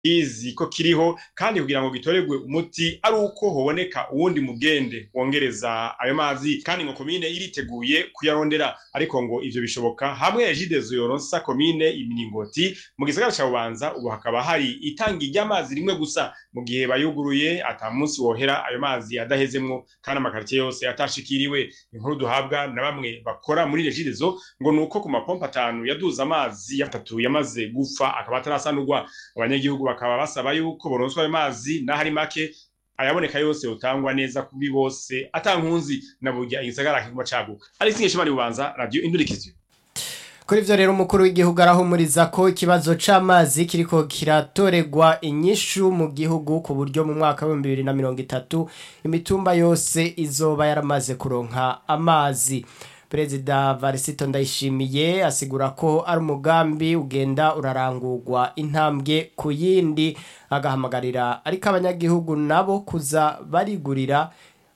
kizi ko kiriho kandi kugira ngo gitorerwe umuti ari uko hoboneka uwundi mugende wongereza ayo mazi kandi ngo komine iriteguye kuyarondera ariko ngo ivyo bishoboka hamwe ejidezo yoronsa komine imiringoti mu gisagara ca bubanza ubu hakaba hari itangi ry'amazi rimwe gusa mu gihe bayuguruye ata munsi wohera ayo mazi adahezemwo kandi amakaritiye yose atashikiriwe inkuru duhabwa na bamwe bakora muri regidezo ngo nuko ku mapompa atanu yaduza amazi yatatu yamaze gupfa akaba atarasanurwa abanyagihugu bakaba basaba yuko boronswa ayo mazi n'ahari make ayaboneka yose utangwa neza kuri bose atankunzi na burya igisagara kiguma caguka ari singe shimari bubanza radio indurikiziyo kuri ivyo rero umukuru w'igihugu arahumuriza ko ikibazo c'amazi kiriko kiratoregwa inyishu mu gihugu ku buryo mu mwaka w'ibihumbi bibiri na mirongo itatu imitumba yose izoba yaramaze kuronka amazi perezida varisito ndayishimiye asigura ko ari umugambi ugenda urarangurwa intambwe ku yindi agahamagarira ariko abanyagihugu nabo kuza barigurira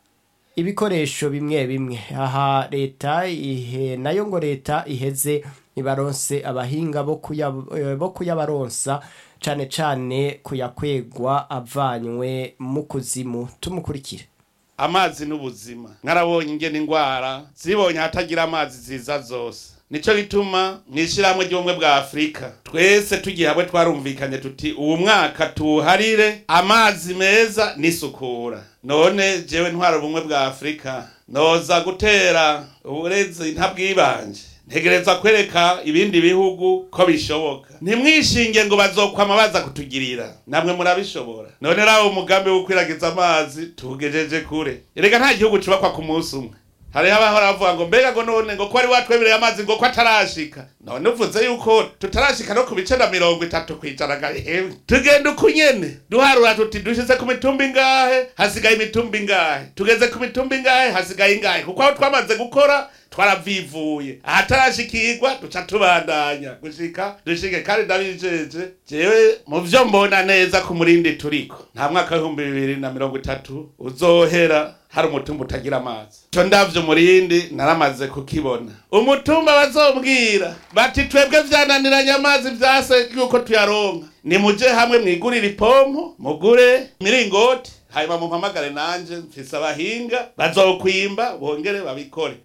ibikoresho bimwe bimwe aha leta ihe nayo ngo leta iheze ibaronse abahinga bo kuya- bo kuyabaronsa cane cane kuyakwegwa avanywe mu kuzimu tumukurikire amazi n'ubuzima nkarabonye ingene ingwara zibonye ahatagira amazi ziza zose nico gituma mw'ishirahamwe ry'ubumwe bwa afurika twese tugiye hamwe twarumvikanye tuti uwu mwaka tuwuharire amazi meza n'isukura none jewe ntwara ubumwe bwa afurika noza gutera uburezi ntabwibanje ntegereza kwereka ibindi bihugu ko bishoboka ntimwishinge ngo bazokwama baza kutugirira namwe murabishobora none rawo umugambi wo kwiragiza amazi tugejeje kure erega nta gihugu cubakwa ku munsi umwe hariho abahora bavuga ngo mbega ngo none ngo ko wari watwemereye amazi ngo ko atarashika none uvuze yuko tutarashika no ku bice na mirongo itatu kwijana ga hewe tugenda uko nyene duharura tuti dushize ku mitumba ingahe hasigaye imitumba ingahe tugeze ku mitumba ingahe hasigaye ingahe kuko aho twamaze gukora twaravivuye ahatarashikirwa duca tubandanya gushika dushike kandi ndabijeje jewe mu vyo mbona neza ku murindi turiko nta mwaka w'ibihumbi bibiri na mirongo itatu uzohera hari umutumba utagira amazi co ndavyo murindi naramaze kukibona umutumba bazombwira bati twebwe vyananiranye amazi vyase yuko tuyaronka nimuje hamwe mwigurire ipompo mugure miringoti hanyuma mumpamagare nanje mfise abahinga bazokwimba bongere babikore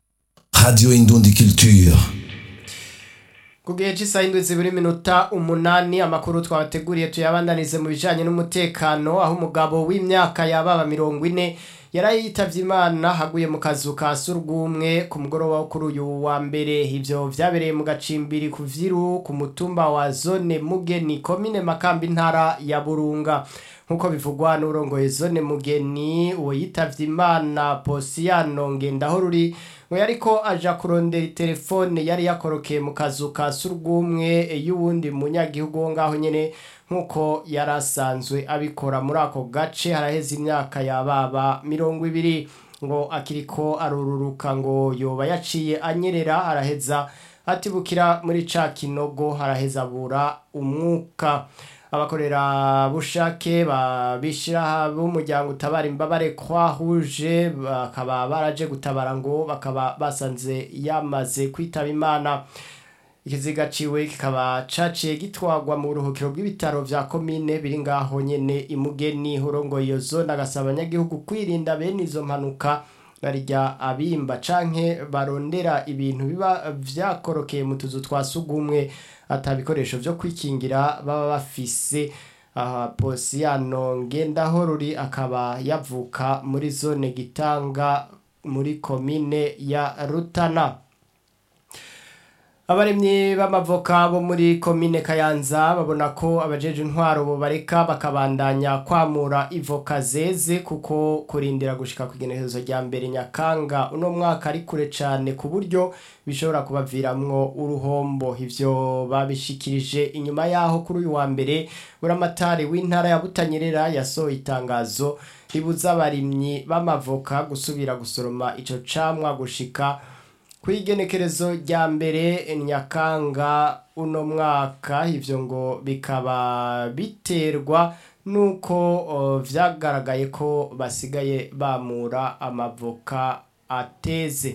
Radio Indundi Culture. ku gihe cy'isaha indwi zibiri minota umunani amakuru twabateguriye tuyabandanize mu bijanye n'umutekano aho umugabo w'imyaka yababa mirongo ine yari yitavye imana haguye mu kazu ka surwumwe ku mugoroba wo kuri uyu wa mbere ivyo vyabereye mu gacimbiri ku vyiru ku mutumba wa zone mugeni komine makambi ntara ya burunga nk'uko bivugwa n'urongoye zone mugeni uwo yitavye imana posiyano ngendaho ruri ngo yariko aja kurondera telefone yari yakorokeye mu kazu ka surwumwe y'uwundi munyagihugu wo ngaho nyene nk'uko yari asanzwe abikora muri ako gace haraheze imyaka yababa mirongo ibiri ngo akiriko arururuka ngo yoba yaciye anyerera araheza atibukira muri ca kinogo haraheza abura umwuka abakorera bushake babishira b'umuryango utabara imbabare kwahuje bakaba baraje gutabara ngo bakaba basanze yamaze kwitaba imana ikiziga ciwe kikaba caciye gitwagwa mu buruhukiro bw'ibitaro vya komine biri ngaho nyene imugeni hurongo iyo zone agasaba abanyagihugu kwirinda bene izo mpanuka barya abimba canke barondera ibintu biba vyakorokeye mu tuzu twa sugumwe ata bikoresho vyo kwikingira baba bafise aha posiyano ngendaho ruri akaba yavuka muri zone gitanga muri komine ya rutana abaremyi b'amavoka bo muri komine kayanza babona ko abajeje intwaro bo bareka bakabandanya kwamura ivoka zeze kuko kurindira gushika ku igenekerezo rya mbere nyakanga uno mwaka ari kure cane ku buryo bishobora kubaviramwo uruhombo ivyo babishikirije inyuma yaho kuri uyu wa mbere buramatari w'intara ya butanyerera yasohoye itangazo ribuza abarimyi b'amavoka gusubira gusoroma ico camwa gushika kwigenekerezo rya mbere nyakanga uno mwaka ivyo ngo bikaba biterwa nuko o, vyagaragaye ko basigaye bamura amavoka ateze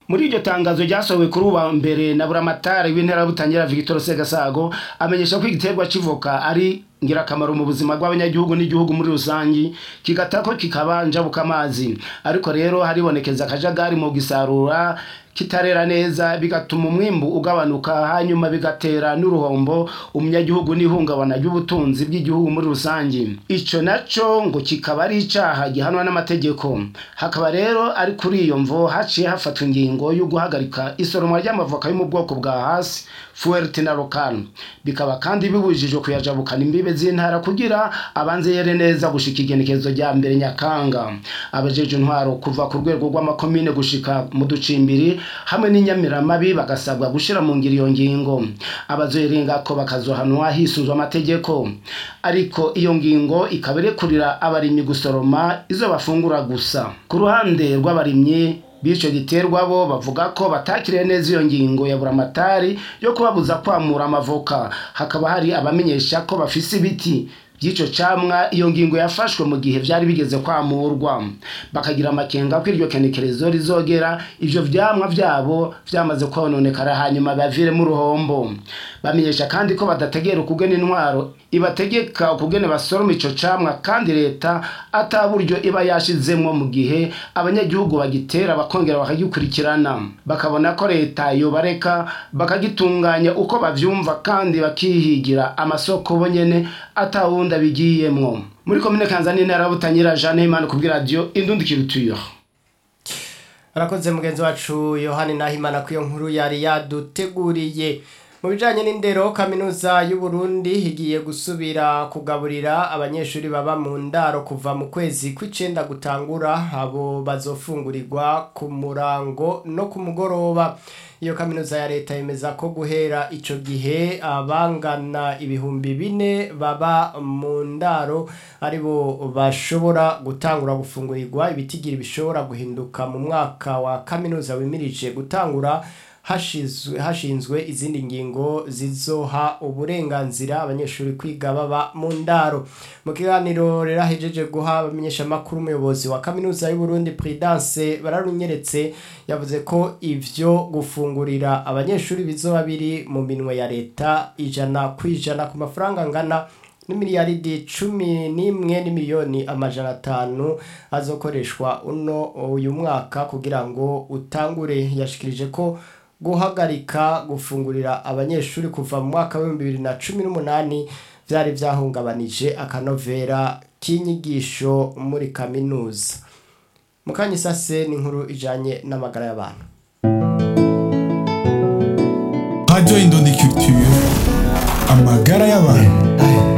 muri iryo tangazo ryasohowe kuri uwa mbere na buramatari w'intera butangira Victor Segasago amenyesha ko igiterwa civoka ari ngirakamaro mu buzima bw'abanyagihugu n'igihugu muri rusangi kigatako kikaba njabuka amazi ariko rero haribonekeza akajagari mu gisarura kitarera neza bigatuma umwimbu ugabanuka hanyuma bigatera n'uruhombo umunyagihugu n'ihungabana ry'ubutunzi bw'igihugu muri rusange ico naco ngo kikaba ari icaha gihanwa n'amategeko hakaba rero ari kuri iyo mvo haciye hafatwa ingingo yo guhagarika isoromwa ry'amavoka yo mu bwoko bwa hasi fuerte na lokal bikaba kandi bibujijwe kuyajabukana imbibe z'intara kugira abanze yere neza gushika igenekezo rya mbere nyakanga abajeje intwaro kuva ku rwego rw'amakomine gushika mu ducimbiri hamwe n'inyamiramabi bagasabwa gushira mu ngiro iyo ngingo abazoyirenga ko bakazohanwa hisunzwe amategeko ariko iyo ngingo ikaba irekurira abarimyi gusoroma izo bafungura gusa ku ruhande rw'abarimyi b'ico giterwa bo bavuga ko batakiriye neza iyo ngingo ya buramatari yo kubabuza kwamura amavoka hakaba hari abamenyesha ko bafise ibiti by'ico camwa iyo ngingo yafashwe mu gihe vyari bigeze kwamurwa bakagira amakenga ko iryo kenekerezo rizogera ivyo vyamwa vyabo vyamaze kononekara hanyuma baviremo uruhombo bamenyesha kandi ko badategera ukugena intwaro ibategeka ukugene basoroma ico camwa kandi leta ata buryo iba yashizemwo mu gihe abanyagihugu bagitera bakongera bakagikurikirana bakabona ko leta yobareka bakagitunganya uko bavyumva kandi bakihigira amasoko bonyene atawundi abigiyemwo muri komine kanzani intara butanyira Jeanne Imana kubwira radio indundikirutuyura arakoze mugenzi wacu yohani nahimana ku iyo nkuru yari yaduteguriye mu bijyanye n'indero kaminuza y'u Burundi igiye gusubira kugaburira abanyeshuri baba mu ndaro kuva mu kwezi kw'icyenda gutangura abo bazofungurirwa ku murango no ku mugoroba iyo kaminuza ya leta yemeza ko guhera icyo gihe abangana ibihumbi bine baba mu ndaro aribo bashobora gutangura gufungurirwa ibitigiri bishobora guhinduka mu mwaka wa kaminuza wimirije gutangura hashinzwe izindi ngingo zizoha uburenganzira abanyeshuri kwiga baba mu ndaro mu kiganiro rero ahejeje guha abamenyeshamakuru umuyobozi wa kaminuza y'uburundi prudence bararunyeretse yavuze ko ivyo gufungurira abanyeshuri bizoba biri mu minwe ya leta ijana ku ijana ku mafaranga angana n'imiliyaridi cumi n'imwe n'imiliyoni amajana atanu azokoreshwa uno uyu mwaka kugira ngo utangure yashikirije ko guhagarika gufungurira abanyeshuri kuva mu mwaka w'ibihumbi bibiri na cumi n'umunani byari byahungabanije akanovera k'inyigisho muri kaminuza mukanyisase ni inkuru ijyanye n'amagara y'abantu radiyo indundi culture amagara y'abantu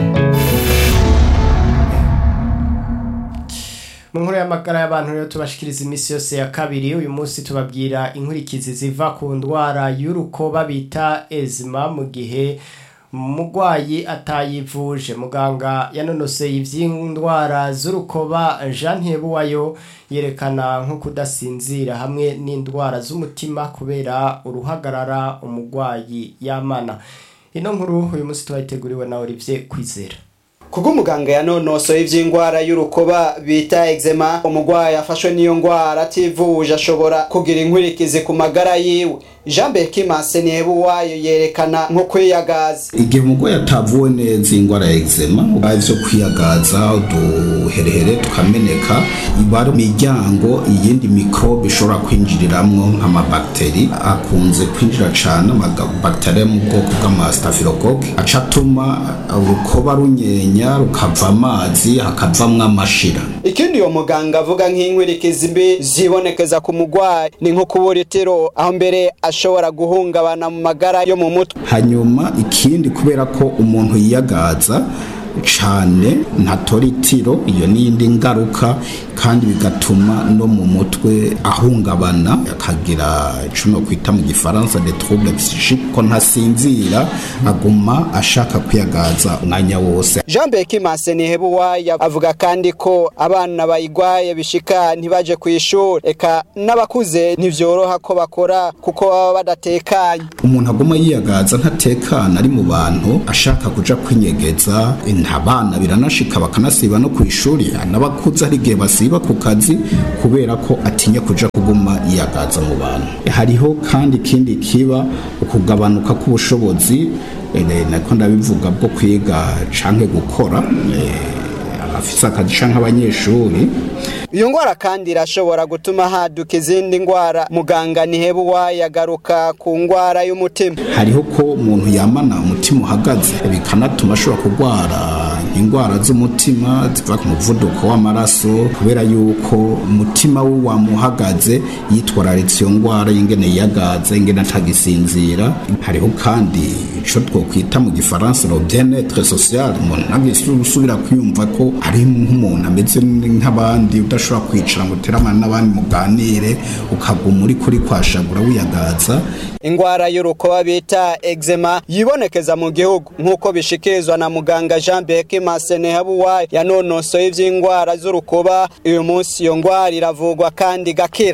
mu nkuru y'amagara y'abantu rero tubashikiriza iminsi yose ya kabiri uyu munsi tubabwira inkurikizi ziva ku ndwara y'urukoba bita ezima mu gihe umurwayi atayivuje muganga yanonoseye iby'indwara z'urukoba jean ntibuwayo yerekana nko kudasinzira hamwe n'indwara z'umutima kubera uruhagarara umurwayi yamana ino nkuru uyu munsi tubayiteguriwe na olivier kwizera kuko umuganga yanonosoye iby'indwara y'urukoba bita eczema umurwayi afashwe n'iyo ndwara ativuje ashobora kugira inkwirikizi ku magara yiwe jean berkimanse ntihebuwayo yerekana nko kwiyagaza igihe umurwayi atavuwe neza indwara ya eczema byo kwiyagaza uduherehere tukameneka iba ari imiryango iyindi mikorobe ishobora kwinjiriramwo nk'amabagiteri akunze kwinjira cyane amabagiteri yo mu bwoko bw'amasitafilokoke aca atuma urukoba runyenya rukava amazi hakavamwo amashira ikindi uwo muganga avuga nk'inkwirikizi mbi zibonekeza ku murwayi ni nko kubura itiro aho mbere ashobora guhungabana mu magara yo mu mutwe hanyuma ikindi kubera ko umuntu yiyagaza cyane ntatora itiro iyo n'iyindi ngaruka kandi bigatuma no mu mutwe ahungabana akagira icyo kwita mu gifaransa de trouble psychique ko ntasinzira aguma ashaka kwiyagaza umwanya wose jean berkimanse ntihebuwaya avuga kandi ko abana bayigwaye bishika ntibaje ku ishuri eka n'abakuze ntibyoroha ko bakora kuko baba badatekanye umuntu aguma yiyagaza ntatekana ari mu bantu ashaka kuja kwinyegeza abana biranashika bakanasiba no ku ishuri n'abakuze hari igihe basiba ku kazi kubera ko atinya kuja kuguma yiyagaza mu bantu hariho kandi ikindi kiba ukugabanuka k'ubushobozi eh, nako ndabivuga bwo kwiga canke gukora eh, abafise akazi canke abanyeshuri iyo ngwara kandi irashobora gutuma haduka izindi ngwara muganga nihebuwa yagaruka ku ngwara y'umutima hariho ko umuntu yamana umutima uhagaze bikanatuma ashobora kurwara indwara z'umutima ziva ku muvuduko w'amaraso kubera yuko umutima we wamuhagaze yitwararitse iyo ndwara y'ingene yiyagaza ingene atagisinzira hariho kandi ico twokwita mu gifaransa le bien-être social umuntu ntagisubira kwiyumva ko ari nk'umuntu ameze nk'abandi udashobora kwicara ngo uteramane n'abandi muganire ukaguma uri kuri kwashagura wiyagaza ingwara y'urukoba bita eczema yibonekeza mu gihugu nk'uko bishikirizwa na muganga Jean Beke Masenehabuwa yanonosoye ivy'ingwara z'urukoba uyu munsi iyo ngwara iravugwa kandi gakira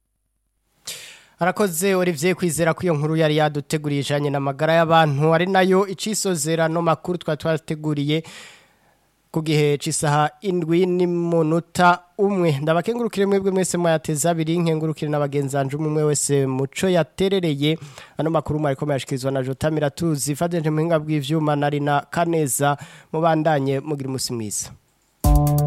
Arakoze Olivier kwizera ko iyo nkuru yari yaduteguriye ijanye n'amagara y'abantu ari nayo icisozerano makuru twa twateguriye ku gihe c'isaha indwi n'imunota umwe ndabakengurukire mwebwe mwese mwayateza abiri nkengurukire n'abagenzanje umwe wese muco yaterereye ano makuru mwariko mayashikirizwa na Jota Miratuzi Fadente muhinga bw'ivyuma nari na Kaneza mubandanye mugira umusi mwiza